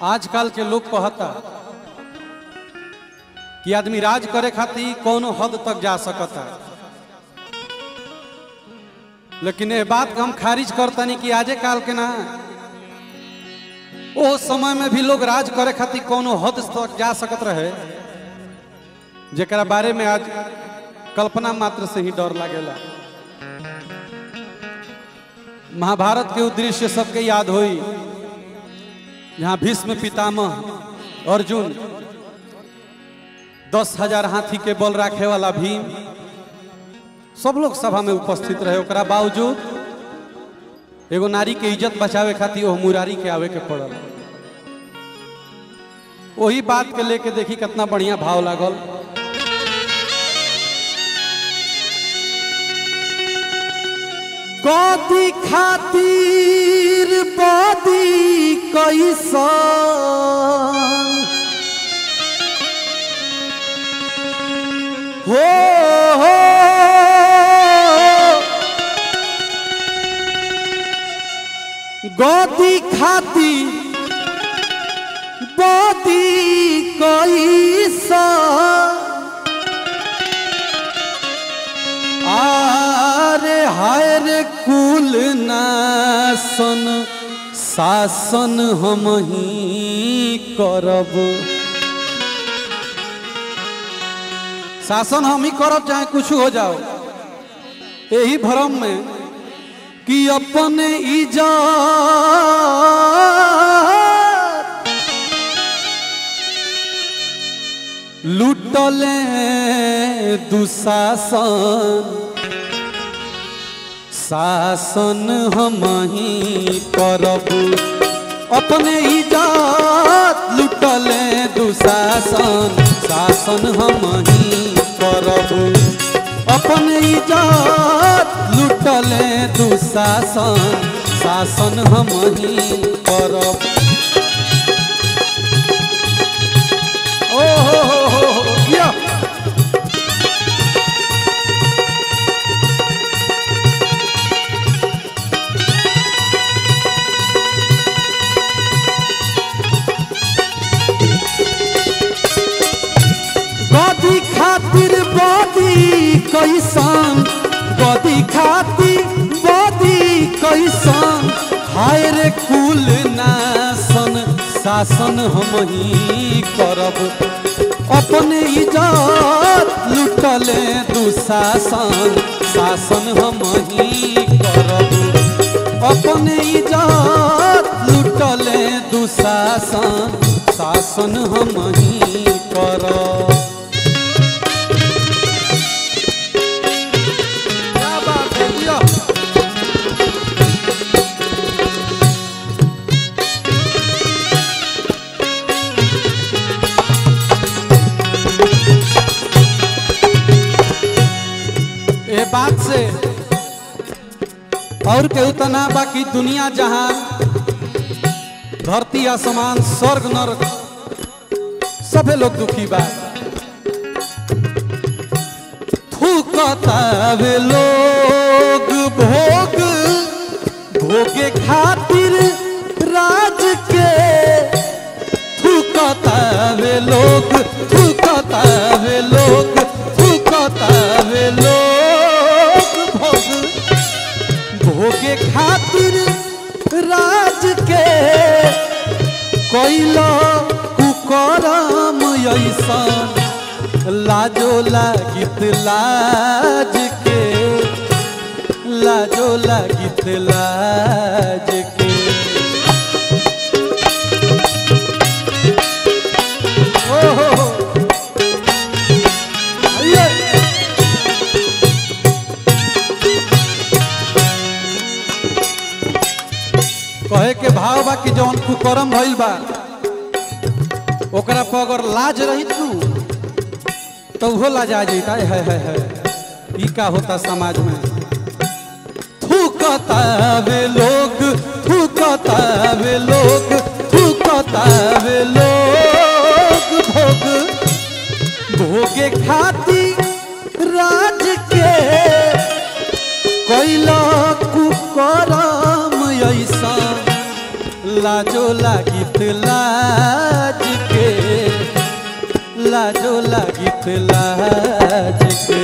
आजकल के लोग कहता कि आदमी राज करे खातिर कोनो हद तक जा सकता लेकिन ये बात के हम खारिज करतनी कि आजे काल के ना ओ समय में भी लोग राज करे खातिर कोनो हद तक जा सकत रहे जेकरा बारे में आज कल्पना मात्र से ही डर लागेला महाभारत के उद्देश्य सबके याद होई जहाँ भीष्म पितामह अर्जुन दस हजार हाथी के बल राखे वाला भीम सब लोग सभा में उपस्थित रहे ओकरा बावजूद एगो नारी के इज्जत बचावे खातिर ओह मुरारी के आवे के पड़ल वही बात के लेके देखी कितना बढ़िया भाव लागल कथी खातिर बदी कैसन हो हो गदी खाती बदी कैसन आरे हाय रे कुल नासन शासन हम ही करब शासन हम ही करब चाहे कुछ हो जाओ यही भरम में कि अपन इजात लुटले दुशासन शासन हम ही करब अपने इजात लुटले दुशासन शासन हम ही करब अपने इजात लुटले दुशासन शासन हम ही करब ओ हो हो हो हो किया गदी खातिर बदी कैसन गदी खातिर बदी कैसन हाय रे कुल नासन शासन हम ही करब अपने इज्जत लुटले दुशासन शासन हम ही करब अपने इज्जत लुटले दुशासन शासन हम ही करब क्या बात है किया ये बात से और केहू तो ना बाकी दुनिया जहान धरती आसमान स्वर्ग नरक सभे लोग दुखी बा थूकतावे लोग भोग भोगे खातिर राज के थूकतावे लोग थूकतावे लोग थूकतावे लोग भोग भोगे खातिर राज के कैला कुकरम ऐसन लाजो लागित लाज के लाजो लागित लाज के ओ हो हो आइए कहे के भाव बा कि जौन कुकरम भइल बा ओकरा पर अगर लाज रही तू तो उहो लाजा जैता है है है ई का होता समाज में थूकतावे लोग थूकतावे लोग थूकतावे लोग भोग भोगे खातिर राज के कैला कुकरम ऐसा लाजो लागित लाज के लाजो लागित लाज के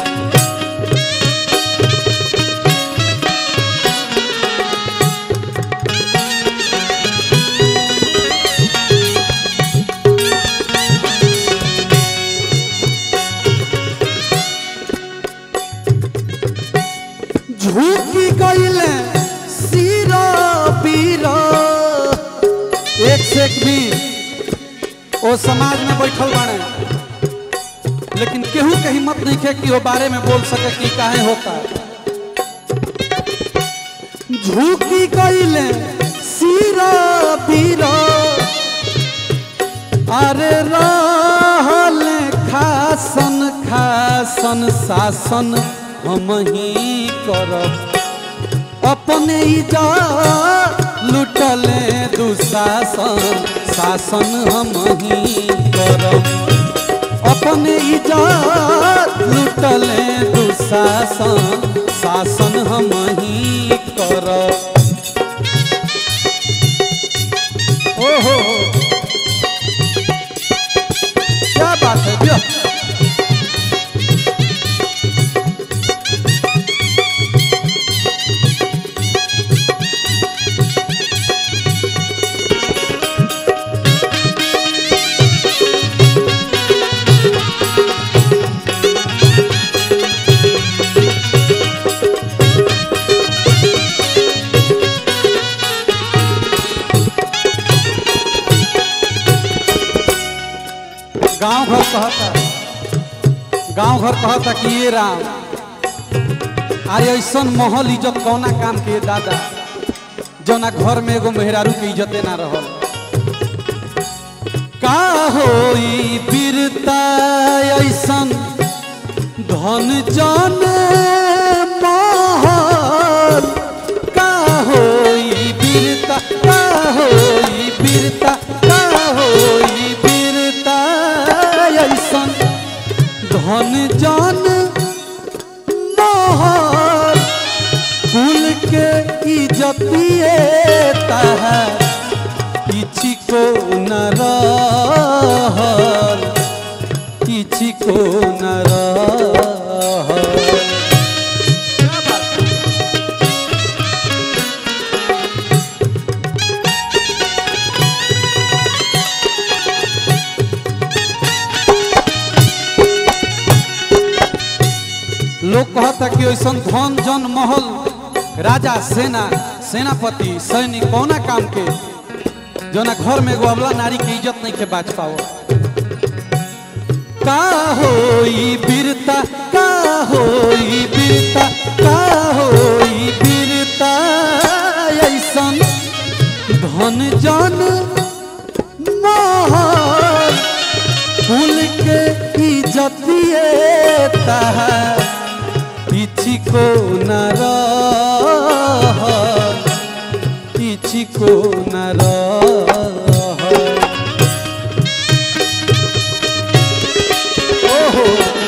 झूठी गईले सीरा पीरा एक से एक भी ओ समाज में बैठल बाड़े लेकिन केहू के हिम्मत नहीं है कि वो बारे में बोल सके कि काहे होता झूठी गईले सीरा पीरा अरे रहल खासन खासन शासन हम ही करब अपने इजा लुटले दुशासन शासन हम ही करब अपने इजा लुटले दुशासन शासन हम ही करब ओहो क्या बात है भैया गांव घर कहता गांव घर कहता कि ये राम अरे ऐसन महल इज्जत कौना काम के दादा जौना घर में एगो मेहरारू के इज्जते ना रहल का होई बीरता ऐसन धन जन महल का होई बीरता का होई बीरता का होई बीरता ऐसन धन जन महल कुल के इज्जतिए तहा किछि को न रहल किछि को न रहल लोग कहता कि ऐसन धन जन महल राजा सेना सेनापति सैनिक कौना काम के जोना घर में एगो अबला नारी के इज्जत नहीं के बाज पाओ का होई बीरता का होई बीरता का होई बीरता ऐसन धन जन महल फूल के इज्जतिए तहा किछि को न रहल किछि को न रहल ओहो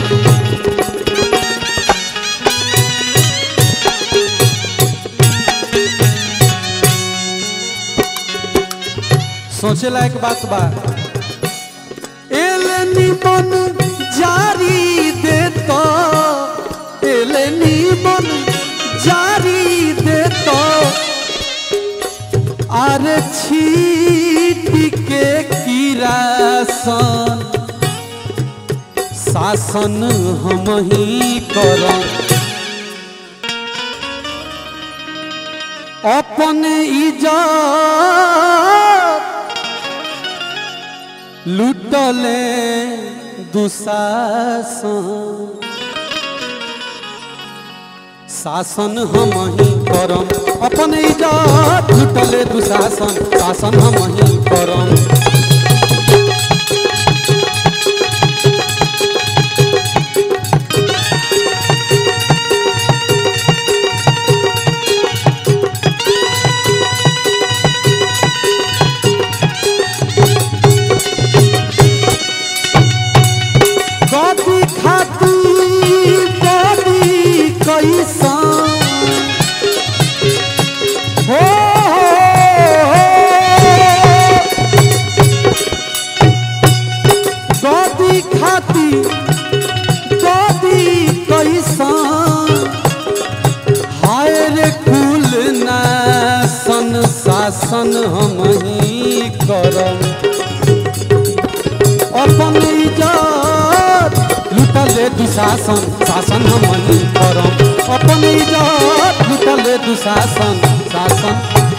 सोचे लायक बात बा एले निमन जारी देता एले निमन जारी देता अरे छीट के किरासन शासन हम ही करम अपन इज्जत लुटले दुशासन शासन हम ही करम अपन इज्जत लुटले दुशासन शासन हम ही करम कभी खाती कभी कैसा हो, हो, हो खाती कदी कैसन हाय रे कुल सन शासन हम ही करम अपन इज्जत लुटले दुशासन शासन हम ही करम अपन इज्जत लुटले दुशासन शासन